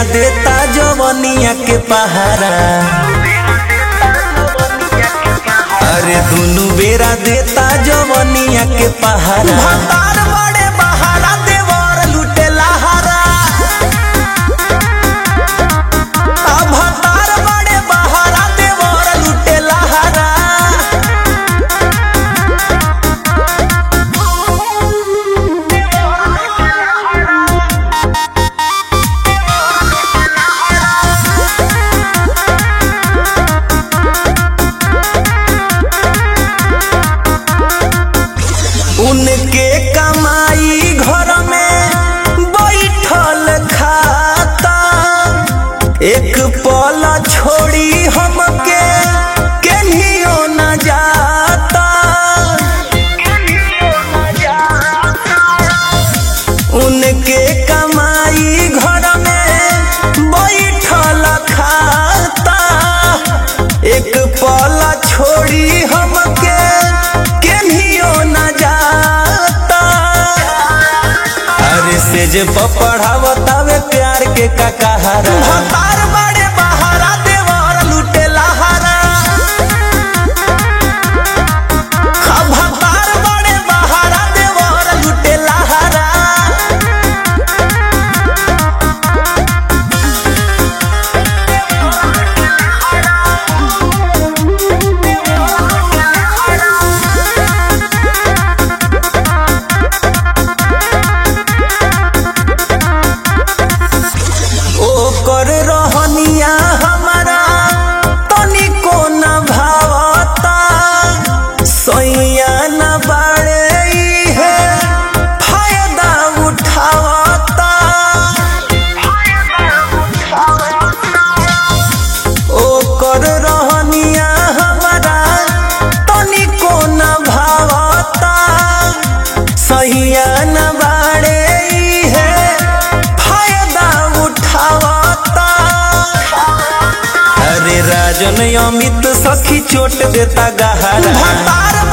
देता जवनिया के पहारा अरे दुनु बेरा देता जवनिया के पहारा भतार बड़े बहारा देवर लुटे लहारा आ भतार बड़े बहारा देवर लुटे लहारा उनके कमाई घर में बैठल खाता एक पल छोड़ी हमके केनियो न जाता उनके कमाई घर में बैठल खाता एक पल छोड़ी हमके केनियो न जाता अरे से जे पढ़ावतावे प्यार के ककहरा भतार बड़े बहारा देवर लुटे लहारा आ भतार बड़े बहारा देवर लुटे लहारा ओकर रहनिया हमारा तनिको न भावता सैया न बाड़े है फायदा उठावता ओकर रहनिया हमारा तनिको न भावता सैया न बाड़े है फायदा उठावता अरे राजन अमित सखी चोट देता गहरा भतार